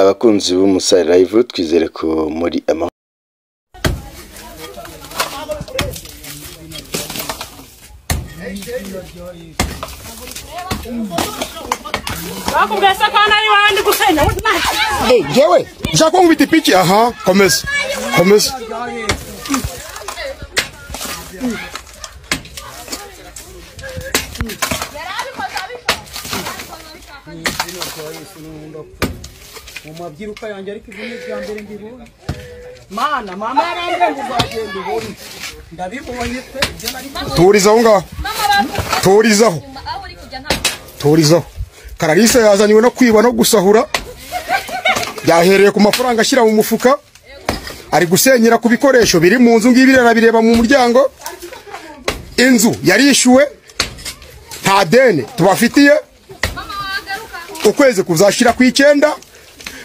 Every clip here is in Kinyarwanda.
Abakunzi b'Umusare Live twizere ko muri amahoro bakubwiye se ko hano ari iwawe ndi gusenya jewe ushaka nkubita ipiki aha komeza komeza mu mabyiruka yanjye ariko ibi ni ibya mbere mbibonye mana mama yarambwiye ngo uzagenda mbibonye ndabibonye pe ibyo nari turiza aho ngaho turizaho turizaho kararisa yazanywe no kwiba no gusahura yahereye ku mafaranga ashyira mu mufuka ari gusenyera ku bikoresho biri mu nzu ngibi bireba mu muryango inzu yarishyuwe nta deni tubafitiye ukwezi kuzashyira ku icyenda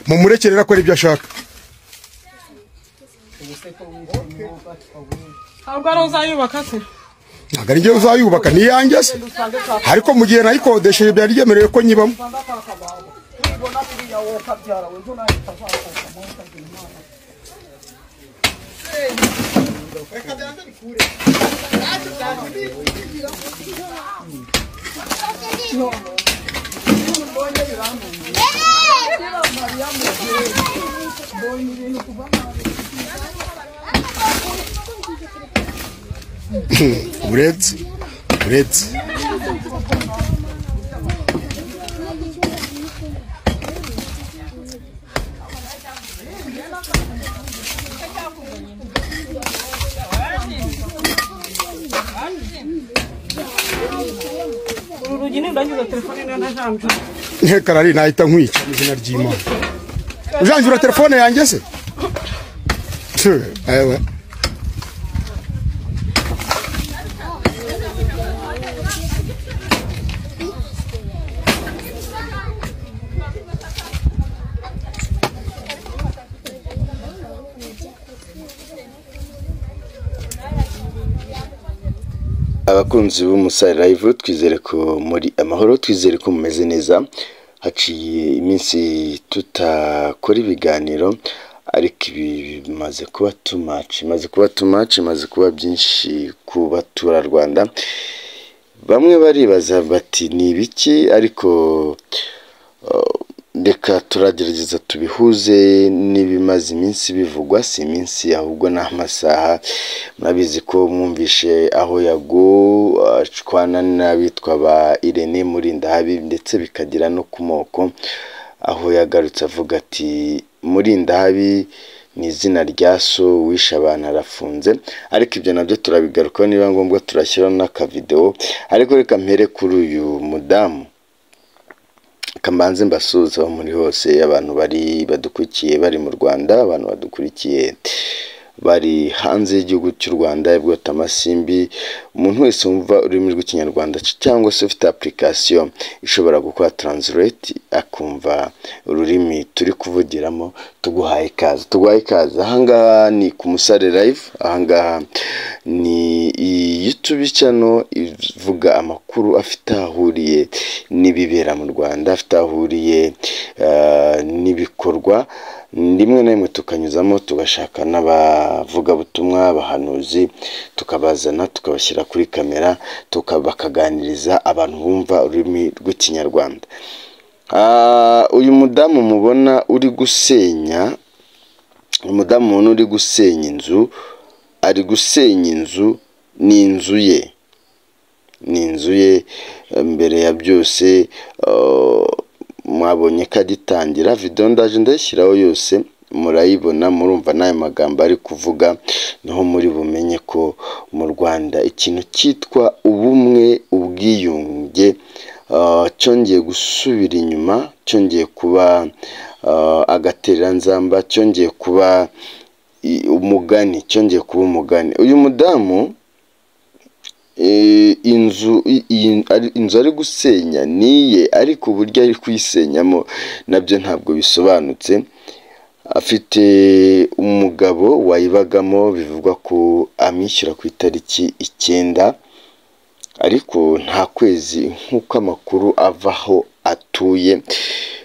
mumurekerere akora ibyo ashaka ntabwo ari uzayubaka se ntabwo ari njye uzayubaka ni iyanjye se ariko mu gihe nayikodesheje byari byemerewe ko nyibamo kubona biriya wowe ukabyara we ejo nawe utazakoka mu ntagira imana uretse uretse uru rugi nindanyuza telefone niyo najambye karari nahita nkwica mu izina ry'imana ujanjura telefone yanjye se Tse, ewe abakunzi b'Umusare Live twizere ko muri amahoro twizere ko mumeze neza haciye iminsi tutakora ibiganiro ariko ibi bimaze kuba tumaci imaze kuba tumaci imaze kuba byinshi ku baturarwanda bamwe baribaza bati ni ibiki ariko uh, reka turagerageza tubihuze n'ibimaze iminsi bivugwa si iminsi ahubwo ni amasaha murabizi ko mwumvishe aho yago acwana n'abitwa ba irene murindahabi ndetse bikagera no ku moko aho yagarutse avuga ati murindahabi ni izina rya so wishe abantu arafunze ariko ibyo nabyo turabigarukaho niba ngombwa turashyiraho n'akavidewo ariko reka mpere kuri uyu mudamu kambanze mbasuhuza aho muri hose abantu bari badukurikiye bari mu rwanda abantu badukurikiye bari hanze y'igihugu cy'u rwanda bwota amasimbi umuntu wese wumva ururimi rw'ikinyarwanda cyangwa se ufite application ishobora gukora translate akumva ururimi turi kuvugiramo tuguhaye ikaze tuguhaye ikaze ahangaha ni ku musare live ahangaha ni iyutubi cyano ivuga amakuru afite aho ahuriye n'ibibera mu rwanda afite aho ahuriye eh, n'ibikorwa rimwe na rimwe tukanyuzamo tugashaka n'abavugabutumwa abahanuzi tukabazana tukabashyira kuri kamera tuka- bakaganiriza abantu bumva ururimi rw'ikinyarwanda Ah, uyu mudamu mubona uri gusenya umudamu mubona uri gusenya inzu ari gusenya inzu ni inzu ye ni inzu ye mbere ya byose eh, mwabonye ko agitangira videwo ndaje ndayishyiraho yose murayibona murumva n'ayo magambo ari kuvuga niho muri bumenye ko mu rwanda ikintu cyitwa ubumwe ubwiyunge eh, cyongeye gusubira inyuma cyongeye kuba eh, agatereranzamba cyongeye kuba i- umugani cyongeye kuba umugani uyu mudamu eh, inzu i- iyi- ari- inzu ari gusenya niye ariko uburyo ari kuyisenyamo nabyo ntabwo bisobanutse afite umugabo wayibagamo bivugwa ko amwishyura ku itariki icyenda ariko nta kwezi nk'uko amakuru avaho atuye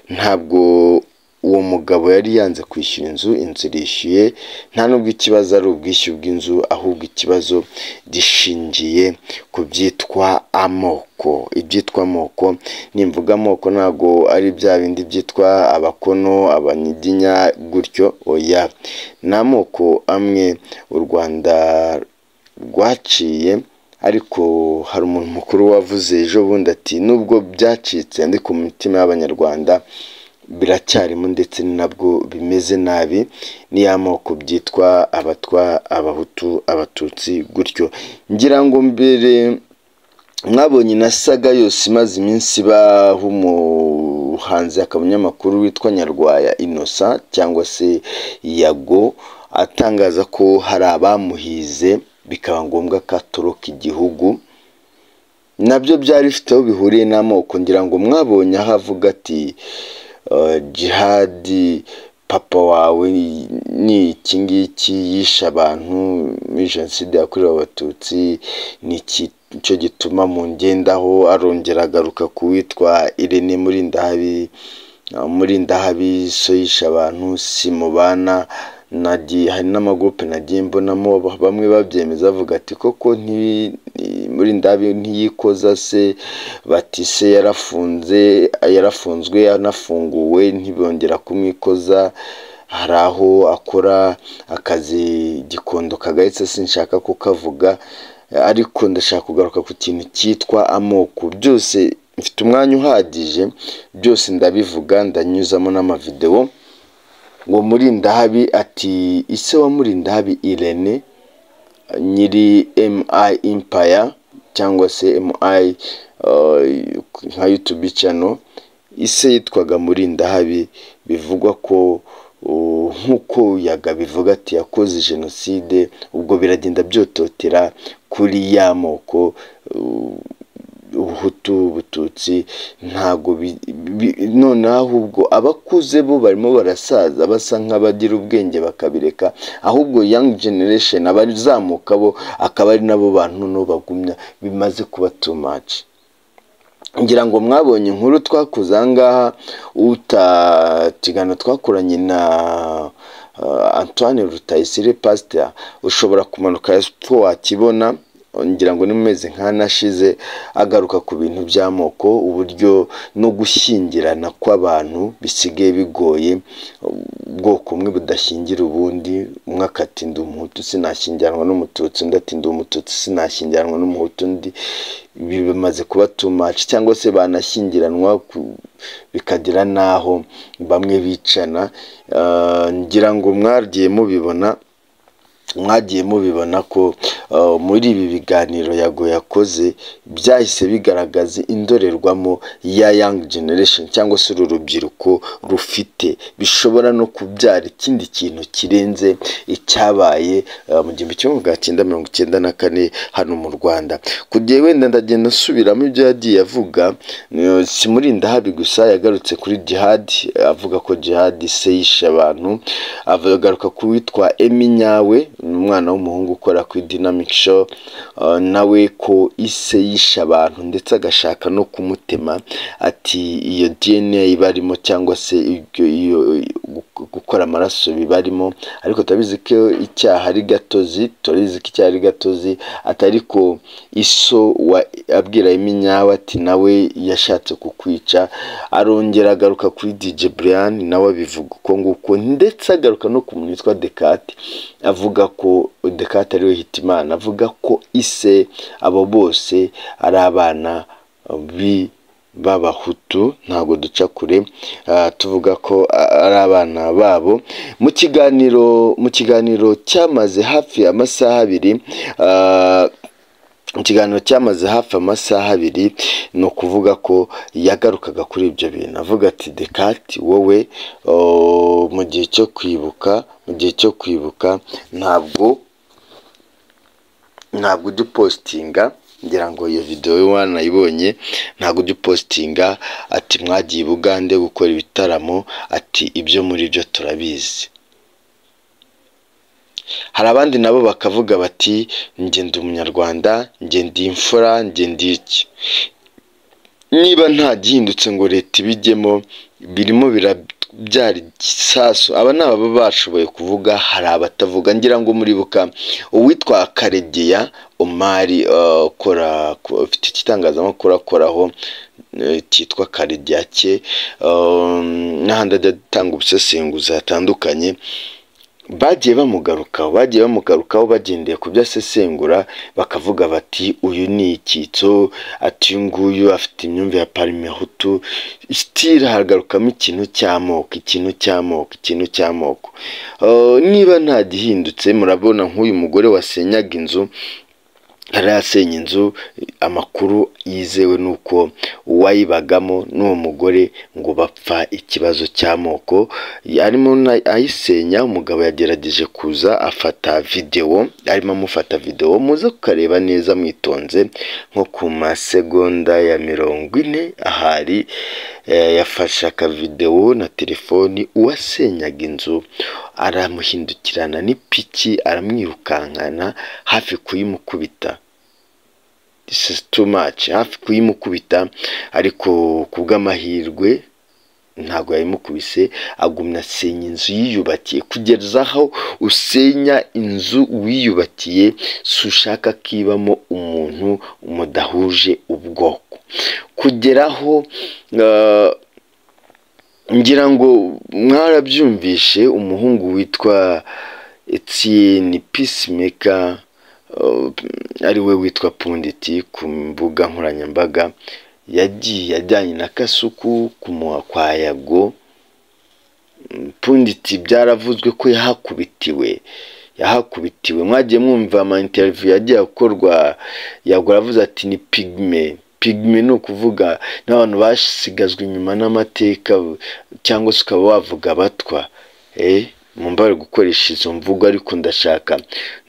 ntabwo uwo mugabo yari yanze kwishyura inzu inzu irishyuye nta nubwo ikibazo ari ubwishyu bw'inzu ahubwo ikibazo gishingiye ku byitwa amoko ibyitwa amoko nimvuga amoko ntabwo ari bya bindi byitwa abakono abanyiginya gutyo oya ni amoko amwe u rwanda rwaciye ariko hari umuntu mukuru wavuze ejo bundi ati nubwo byacitse ndi ku mitima y'abanyarwanda biracyarimo ndetse ni nabwo bimeze nabi ni ya moko byitwa abatwa abahutu abatutsi gutyo ngira ngo mbere mwabonye na saga yose imaze iminsi ibaho umuhanzi akanyamakuru witwa nyarwaya inosa cyangwa se yago atangaza ko hari abamuhize bikaba ngombwa ko atoroka igihugu nabyo byari bifite aho bihuriye n'amoko ngira ngo mwabonye aho avuga ati "Eh, jihadi papa wawe ni iki ngiki yishe abantu muri jenoside yakorewe abatutsi ni iki cyo gituma mu ngendaho arongera agaruka ku witwa irene murindahabi murindahabi so yishe abantu simubana nagiye hari n'amagurupe nagiye mbonamo bamwe babyemeza bavuga ati koko ntibi- ni- muri ndabi ntiyikoza se bati se yarafunze yarafunzwe anafunguwe ntibongera kumwikoza hari aho akora akazi gikondo kagahitse sinshaka kukavuga ariko ndashaka kugaruka ku kintu cyitwa amoko byose mfite umwanya uhagije byose ndabivuga ndanyuzamo n'amavidewo ngo murindahabi ati ise wa murindahabi irene nyiri mi impaya cyangwa se mi uh, nka youtube channel ise yitwaga murindahabi bivugwa ko uh, nk'uko yaga bivuga ati yakoze jenoside ubwo biragenda byototera kuri ya moko uh, ubuhutu ubututsi ntago bi- bi- noneho ahubwo abakuze bo barimo barasaza basa nk'abagira ubwenge bakabireka ahubwo young generation abazamuka bo akaba ari nabo bantu no bagumya bimaze kuba too much ngira ngo mwabonye inkuru twakoze ahangaha utatigana twakoranye na uh, antoine rutayisire pasita ushobora kumanuka ko wakibona ngira ngo ni mu mezi nk'anashize agaruka ku bintu by'amoko uburyo no gushyingirana kw'abantu bisigaye bigoye ubwoko bumwe budashingira ubundi umwe akati ndi umuhutu sinashyingiranwa n'umututsi undi ati ndi umututsi sinashyingiranwa n'umuhutu undi ibi bimaze kuba too much cyangwa se banashyingiranwa ku- bikagera n'aho bamwe bicana Ah, ngira ngo mwagiye mubibona mwagiye mubibona ko uh, muri ibi biganiro yago yakoze byahise bigaragaza indorerwamo ya young generation cyangwa se uru rubyiruko rufite bishobora no kubyara ikindi kintu kirenze icyabaye uh, mu gihumbi kimwe magana cyenda mirongo icyenda na kane hano mu rwanda ku gihe wenda ndagenda nsubiramo ibyo yagiye avuga uh, simurinda habi gusa yagarutse kuri jihad avuga ko jihad se yishe abantu agaruka ku witwa emi nyawe ni umwana w'umuhungu ukora kuri dinamic show uh, nawe ko ise yishe abantu ndetse agashaka no kumutema ati iyo dna ibarimo cyangwa se ibyo iyo gu- gukora amaraso bibarimo ariko turabizi ko icyaha ari gatozi turabizi ko icyaha ari gatozi atari ko iso wa abwira emi nyawe ati nawe yashatse kukwica arongera agaruka kuri dj brian nawe abivuga uko nguko ndetse agaruka no ku muntu witwa dekate avuga ko dekate ariwe hitimana avuga ko ise abo bose ari abana bi b'abahutu ntabwo duca kure ah, tuvuga ko a- ari abana babo mu kiganiro mu kiganiro cyamaze hafi amasaha abiri ah, ikiganiro cyamaze hafi amasaha abiri ni ukuvuga ko yagarukaga kuri ibyo bintu avuga ati dekati wowe oh, mu gihe cyo kwibuka mu gihe cyo kwibuka ntabwo ntabwo ujya upositinga ngira ngo iyo videwo wanayibonye ntabwo ujya upositinga ati mwagiye i bugande gukora ibitaramo ati ibyo muri byo turabizi hari abandi nabo bakavuga bati njye ndi umunyarwanda njye ndi imfura njye ndi iki niba nta gihindutse ngo leta ibijyemo birimo bira- byari gisasu aba ni ababa bashoboye kuvuga hari abatavuga ngira ngo muribuka uwitwa karegeya omari eh, ukora ku- ufite igitangazamakuru akoraho eh, cyitwa karegeya cye eh, n'ahandi ajya atanga ubusesenguzi hatandukanye bagiye bamugarukaho bagiye bamugarukaho bagendeye ku byo asesengura bakavuga bati uyu ni icyitso ati uyu nguyu afite imyumvire ya parimehutu sitira hagarukamo ikintu cy'amoko ikintu cy'amoko ikintu cy'amoko Eh, niba nta gihindutse murabona nk'uyu mugore wasenyaga inzu yari yasenye inzu amakuru yizewe ni uko uwayibagamo n'uwo mugore ngo bapfa ikibazo cy'amoko arimo na- ayisenya umugabo yagerageje kuza afata videwo arimo amufata videwo muze kukareba neza mwitonze nko ku masegonda ya mirongo ine ahari eh, yafashe akavidewo na telefoni uwasenyaga inzu aramuhindukirana n'ipiki aramwirukankana hafi kuyimukubita this is too much hafi kuyimukubita ariko ku bw'amahirwe ntabwo yayimukubise agumya asenya inzu yiyubakiye kugeza aho usenya inzu wiyubakiye si ushaka ko ibamo umuntu mudahuje ubwoko kugeraho eh, ngira ngo mwarabyumvishe umuhungu witwa Etienne Peacemaker uh, ari we witwa Punditi ku mbuga nkoranyambaga yagiye ajyanye na Kasuku kumuha kwa Yago Punditi byaravuzwe ko yahakubitiwe yahakubitiwe mwagiye mwumva ama interview yagiye akorwa Yago aravuze ati ni pigme pigme ni ukuvuga n'abantu basigazwe inyuma n'amateka cyangwa se ukaba wavuga abatwa eh mumbare gukoresha izo mvugo ariko ndashaka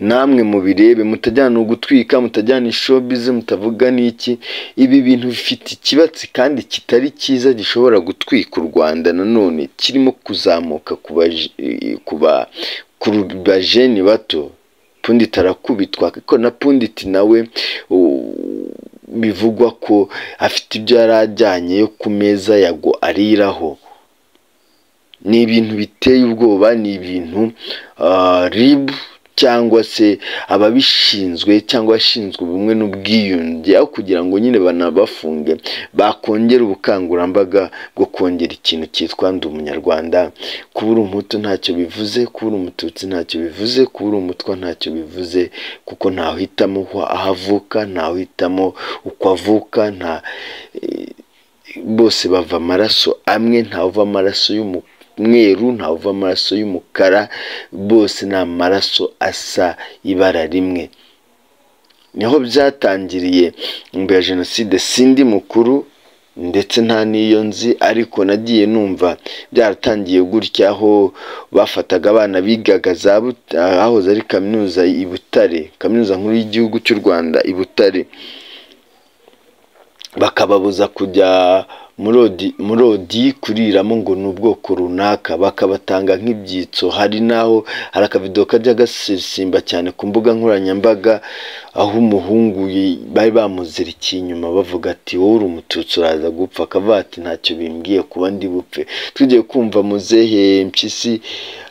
namwe mubirebe mutajyana ugutwika mutajyana ishobize mutavuga n'iki ibi bintu bifite ikibatsi kandi kitari cyiza gishobora gutwika u Rwanda nanone kirimo kuzamuka ku baje- ku ba- ku bajeni bato punditi arakubitwa ariko na punditi nawe u- bivugwa ko afite ibyo yari ajyanye yo ku meza yago ariraho ni ibintu biteye ubwoba ni ibintu ah, rib cyangwa se ababishinzwe cyangwa abashinzwe ubumwe n'ubwiyunge aho kugira ngo nyine banabafunge bakongera ubukangurambaga bwo kongera ikintu cyitwa ndi umunyarwanda kuba uri umuhutu ntacyo bivuze kuba uri umututsi ntacyo bivuze kuba uri umutwa ntacyo bivuze kuko ntawuhitamo aho- aho avuka ntawuhitamo uko avuka nta bose bava amaraso amwe ntawuva amaraso y'umweru ntawuva amaraso y'umukara bose ni amaraso asa ibara rimwe niho byatangiriye mbere ya jenoside sindi mukuru ndetse nta n'iyo nzi ariko nagiye numva byaratangiye gutya aho bafataga abana bigaga za Buta- ahahoze ari kaminuza i Butare kaminuza nkuru y'igihugu cy'u Rwanda i Butare bakababuza kujya muri odi- muri odi kuriramo ngo ni ubwoko runaka bakabatanga nk'ibyitso hari n'aho hari akavido kajya gasesimba cyane ku mbuga nkoranyambaga aho umuhungu yi- bari bamuzirikiye inyuma bavuga ati wowe uri umututsi uraza gupfa akavuga ati ntacyo bimbwiye kuba ndi bupfe tugiye kumva muzehe mpyisi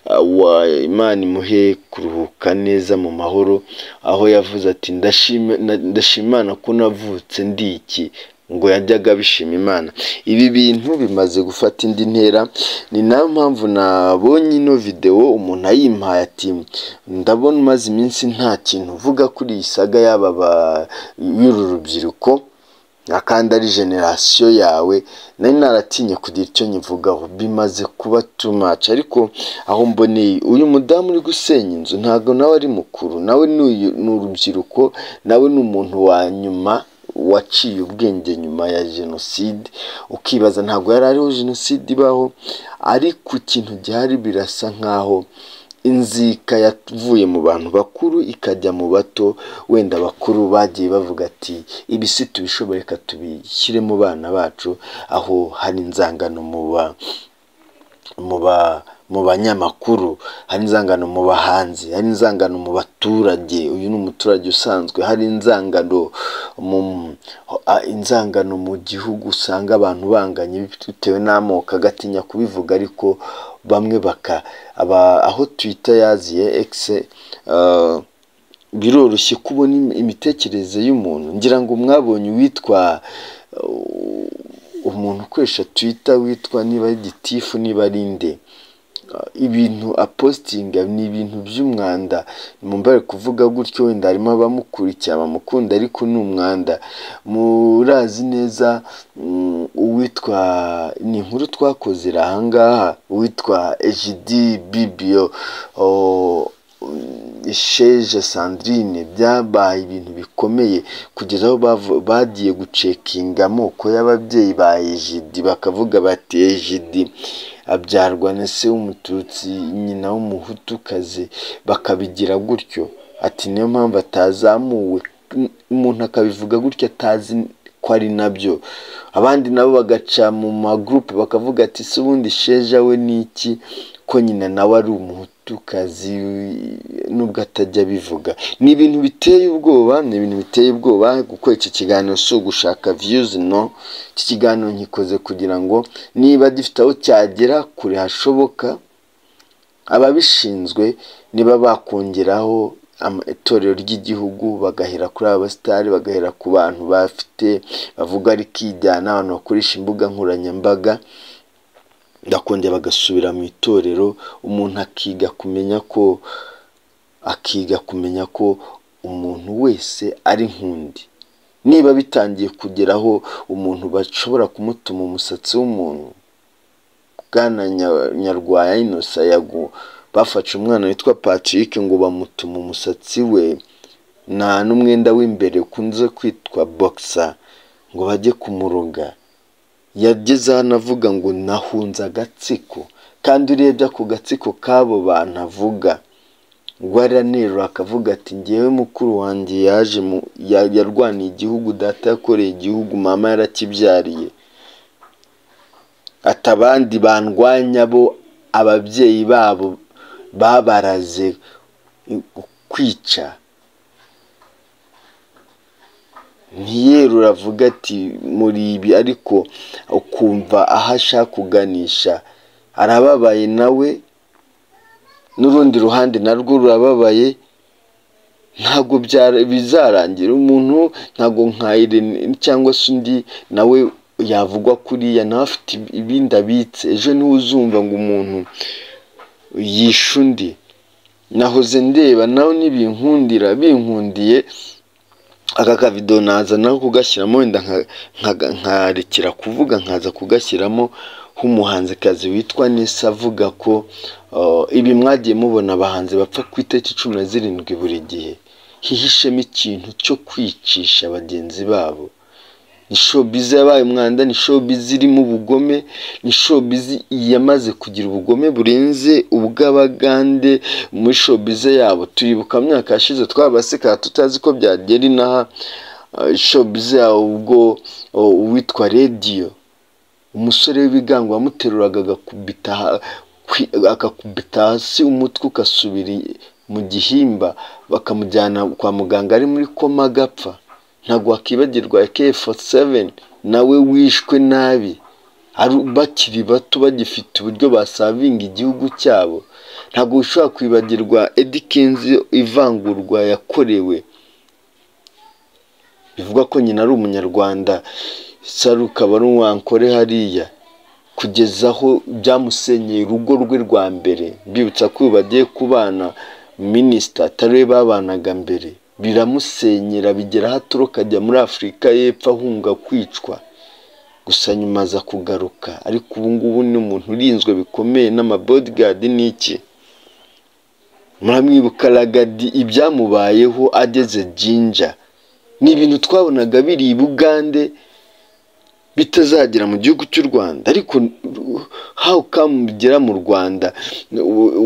uh, wa imana imuhe kuruhuka neza mu mahoro aho yavuze ati "Ndashima- na- ndashima imana ko navutse ndi iki ngo yajyaga abishima imana ibi bintu bimaze gufata indi ntera ni nayo mpamvu nabonye ino videwo umuntu ayimpaye ati ndabona umaze iminsi nta kintu uvuga kuri iyi saga y'aba ba- y'uru rubyiruko akandi ari generasiyo yawe nari naratinye kugira icyo nyivugaho bimaze kuba too much ariko aho mboneye uyu mudamu uri gusenya inzu ntabwo nawe ari mukuru nawe ni uyu- ni urubyiruko nawe ni umuntu wa nyuma waciye ubwenge nyuma ya jenoside ukibaza ntabwo yari ariho jenoside ibaho ariko ikintu gihari birasa nkaho inzika yavuye mu bantu bakuru ikajya mu bato wenda abakuru bagiye bavuga ati ibi si tubishoboreka tubishyire mu bana bacu aho hari inzangano mu ba mu ba mu banyamakuru hari inzangano mu bahanzi hari inzangano mu baturage uyu ni umuturage usanzwe hari inzangano mu a- inzangano mu gihugu usanga abantu banganye bitewe n'amoko agatinya kubivuga ariko bamwe baka aba- aho twita yaziye egise biroroshye kubona im- imitekerereze y'umuntu ngira ngo mwabonye uwitwa uh, umuntu ukoresha twita witwa niba ari gitifu niba ari nde Uh, ibintu apositinga ni ibintu by'umwanda mumbare kuvuga gutyo wenda harimo abamukurikiye abamukunda ariko ni umwanda murazi neza mm, uwitwa ni inkuru twakozera ahangaha uwitwa ejidi bibio oh, sheje sandrine byabaye ibintu bikomeye kugeza aho bavu- bagiye gucekinga amoko y'ababyeyi ba ejidi bakavuga bati ejidi abyarwa na se w'umututsi nyina w'umuhutukazi bakabigira gutyo ati niyo mpamvu atazamuwe M- umuntu akabivuga gutyo atazi ko ari nabyo abandi nabo bagaca mu magurupe bakavuga ati se ubundi sheja we ni iki ko nyina nawe ari umuhutukazi nubwo atajya abivuga ni ibintu biteye ubwoba ni ibintu biteye ubwoba gukora iki kiganiro si ugushaka viyuzi no iki kiganiro nkikoze kugira ngo niba gifite aho cyagera kure hashoboka ababishinzwe niba bakongeraho ama- itorero ry'igihugu bagahera kuri aba basitari bagahera ku bantu bafite bavuga rikijyana abantu bakoresha imbuga nkoranyambaga bakongera bagasubira mu itorero umuntu akiga kumenya ko akiga kumenya ko umuntu wese ari nk'undi niba bitangiye kugeraho umuntu bashobora kumutuma umusatsi w'umuntu bwana Nya- nyarwaya inosa yago bafashe umwana witwa patrick ngo bamutuma umusatsi we nta n'umwenda w'imbere ukunze kwitwa boxa ngo bajye kumuroga yageze hano avuga ngo nahunze agatsiko kandi urebye ako gatsiko k'abo bantu avuga guharanira akavuga ati ngewe mukuru wanjye yaje mu ya- yarwaniye igihugu data yakoreye igihugu mama yarakibyariye ati abandi bandwanya bo ababyeyi babo babaraze kwica ntiyerura avuga ati muri ibi ariko ukumva aho ashaka kuganisha arababaye nawe n'urundi ruhande narwo rurababaye ntabwo byara- bizarangira umuntu ntabwo nka Irene cyangwa se undi nawe yavugwa kuriya nawe afite ibindi abitse ejo niwe uzumva ngo umuntu yishe undi nahoze ndeba nawe nibinkundira binkundiye aka kavido naza nawe kugashyiramo wenda nka- nka- nkarekera kuvuga nkaza kugashyiramo nk'umuhanzikazi witwa nesa avuga ko uh, ibi mwagiye mubona abahanzi bapfa ku itariki cumi na zirindwi buri gihe hihishemo ikintu cyo kwicisha bagenzi babo ni showbiz yabaye umwanda ni showbiz irimo ubugome ni showbiz yamaze kugira ubugome burenze ubw'abagande muri showbiz yabo turibuka mu myaka yashize twabaseka tutazi ko byagera inaha eh, showbiz yabo ubwo oh, uwitwa radiyo umusore w'ibigango wamuteruraga agakubita ha- kwi- agakubita hasi umutwe ugasubira i- mu gihimba bakamujyana kwa muganga ari muri koma agapfa ntabwo wakibagirwa AK47 nawe wishwe nabi ari- bakiri bato bagifite uburyo basavinga igihugu cyabo ntabwo ushobora kwibagirwa Eddy Kenzo ivangurwa yakorewe bivuga ko nyina ari umunyarwanda saruka aba ari uwankore hariya kugeza aho byamusenyeye urugo rwe rwa mbere mbibutsa ko ubu bagiye kubana minisita atariwe babanaga mbere biramusenyera bigera aho atoroka ajya muri afurika y'epfo ahunga kwicwa gusa nyuma aza kugaruka ariko ubu ngubu ni umuntu urinzwe bikomeye n'amabodigadi ni iki muramwibuka ragadi ibyamubayeho ageze jinja ni ibintu twabonaga biri i bugande bitazagera mu gihugu cy'u rwanda ariko how come bigera mu rwanda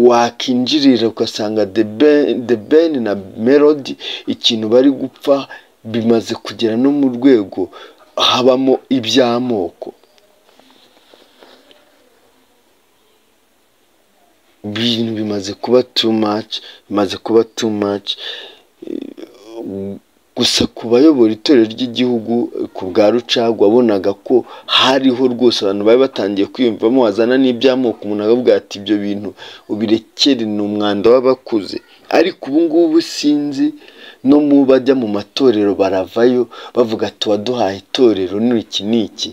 wakinjirira ugasanga The Ben- The Ben na melody ikintu bari gupfa bimaze kugera no mu rwego habamo iby'amoko ibintu bimaze kuba too much bimaze kuba too much gusa ku bayobora itorero ry'igihugu ku bwa rucagu wabonaga ko hariho rwose abantu bari batangiye kwiyumvamo wazana n'iby'amoko umuntu akavuga ati ibyo bintu ubirekere ni umwanda w'abakuze ariko ubu ngubu sinzi no mu bajya mu matorero baravayo bavuga ati waduhaye itorero ni iki ni iki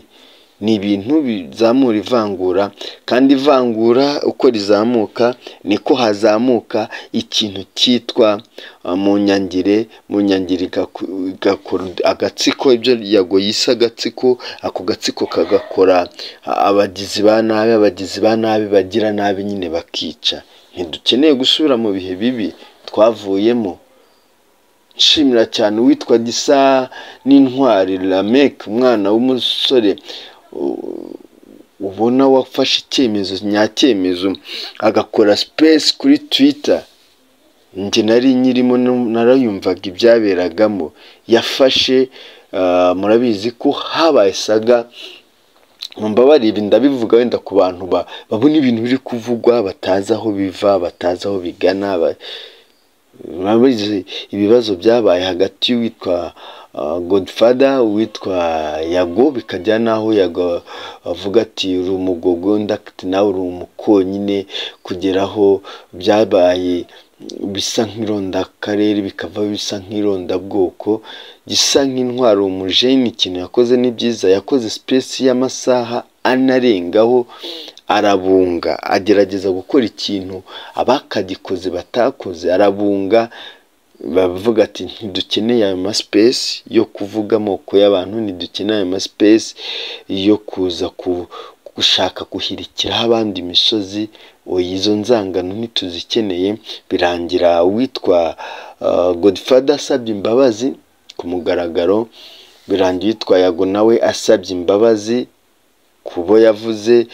ni ibintu bizamura ivangura kandi ivangura uko rizamuka niko hazamuka ikintu cyitwa uh, mu nyangire mu nyangire igaku- igakora agatsiko ibyo yago yise agatsiko ako gatsiko kagakora uh, abagizi ba nabi abagizi ba nabi bagira nabi nyine bakica ntidukeneye gusubira mu bihe bibi twavuyemo nshimira cyane uwitwa gisa n'intwari lameke umwana w'umusore u- ubona wafashe icyemezo nyacyemezo agakora sipesi kuri twita njye nari nyirimo nu- narayumvaga ibyaberagamo yafashe ah, murabizi ko habaye saga mumbabarire ibi ndabivuga wenda ku bantu ba- babona ibintu biri kuvugwa batazi aho biva batazi aho bigana ba- murabizi ibibazo byabaye hagati y'uwitwa uh, godfather uwitwa yago bikajya n'aho yago avuga ati uri umugogo ndakati nawe uri umukonyine kugeraho byabaye bisa nk'irondakarere bikava bisa nk'irondabwoko gisa nk'intwaro umujeni ikintu yakoze ni byiza yakoze sipesi y'amasaha anarengaho arabunga agerageza gukora ikintu abakagikoze batakoze arabunga bavuga ati ntidukeneye ayo masipesi yo kuvuga amoko y'abantu ntidukeneye ayo masipesi yo kuza ku- gushaka guhirikiraho abandi imisozi oya izo nzangano ntituzikeneye birangira uwitwa uh, godfather asabye imbabazi ku mugaragaro birangira uwitwa yago nawe asabye imbabazi ku bo yavuze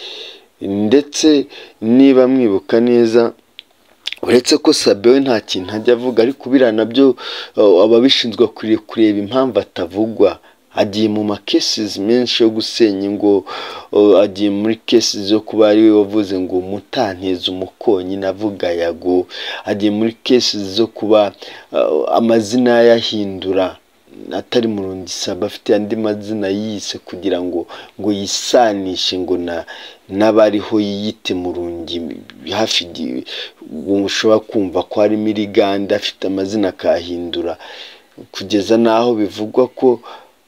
ndetse niba mwibuka neza uretse ko sabe we nta kintu ajya avuga ariko biriya nabyo uh, ababishinzwe bakwiriye kureba impamvu atavugwa agiye mu makesizi menshi yo gusenya ngo uh, agiye muri kesizi zo kuba ari we wavuze ngo mutanteze umukonyi navuga yago agiye muri kesizi zo kuba uh, amazina yayahindura atari murundi saba afite andi mazina yise kugira ngo ngo yisanishe ngo na n'abariho yiyite murundi hafi gi- ushobora kumva ko harimo iriganda afite amazina akahindura kugeza n'aho bivugwa ko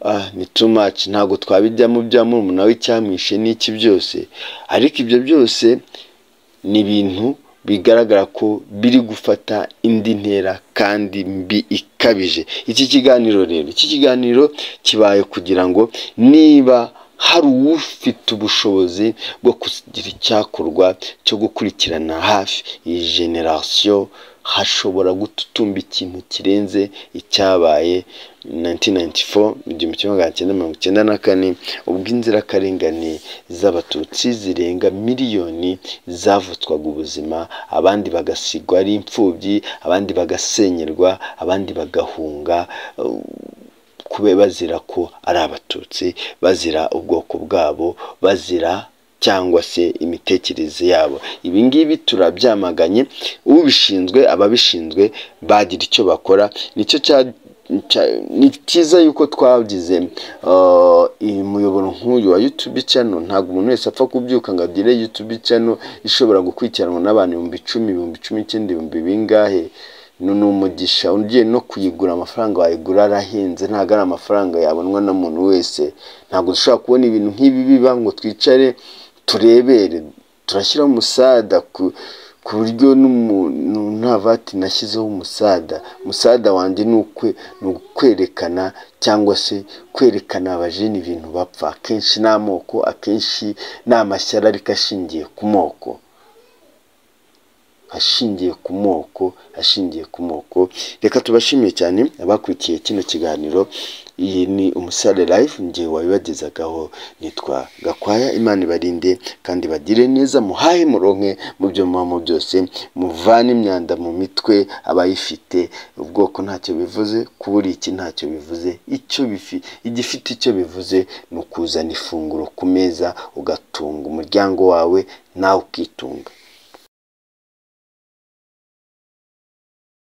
ah, ni too much ntabwo twabijyamo bya murumuna we icyamwishe n'iki byose ariko ibyo byose ni ibintu bigaragara ko biri gufata indi ntera kandi mbi ikabije iki kiganiro rero iki kiganiro kibaye kugira ngo niba hari ufite ubushobozi bwo kugira icyakorwa cyo gukurikirana hafi iyi generasiyo hashobora gututumba ikintu kirenze icyabaye 1994 mu gihumbi kimwe magana cyenda mirongo icyenda na kane ubwo inzirakarengane z'abatutsi zirenga miliyoni zavutswaga ubuzima abandi bagasigwa ari imfubyi abandi bagasenyerwa abandi bagahunga kube bazira ko ari abatutsi bazira ubwoko bwabo bazira cyangwa se imitekerereze yabo ibi ngibi turabyamaganye ubishinzwe ababishinzwe bagira icyo bakora nicyo cya cya- ni cyiza yuko twagize uh, iyi muyoboro nk'uyu wa YouTube channel ntabwo umuntu wese apfa kubyuka ngo agire YouTube channel ishobora gukurikiranwa n'abantu ibihumbi icumi ibihumbi cumi n'icyenda ibihumbi bingahe ni ni umugisha ugiye no kuyigura amafaranga wayigura arahenze ntabwo ari amafaranga yabonwa na muntu wese ntabwo dushobora kubona ibintu nk'ibi biba ngo twicare turebere turashyira umusada ku ku buryo n'umuntu nta vati nashyizeho umusada umusada wanjye ni ukwe ni ukwerekana cyangwa se kwerekana abajeni ibintu bapfa akenshi ni amoko akenshi ni amashyari ariko ashingiye ku moko ashingiye ku moko ashingiye ku moko reka tubashimiye cyane abakurikiye kino kiganiro iyi ni umusare live njye wabibagezagaho nitwa gakwaya imana ibarinde kandi bagire neza muhahe muronke mu byo mubamo byose muvane imyanda mu mitwe abayifite ubwoko ntacyo bivuze kubura iki ntacyo bivuze icyo bifi igifite icyo bivuze ni ukuzana ifunguro ku meza ugatunga umuryango wawe nawe ukitunga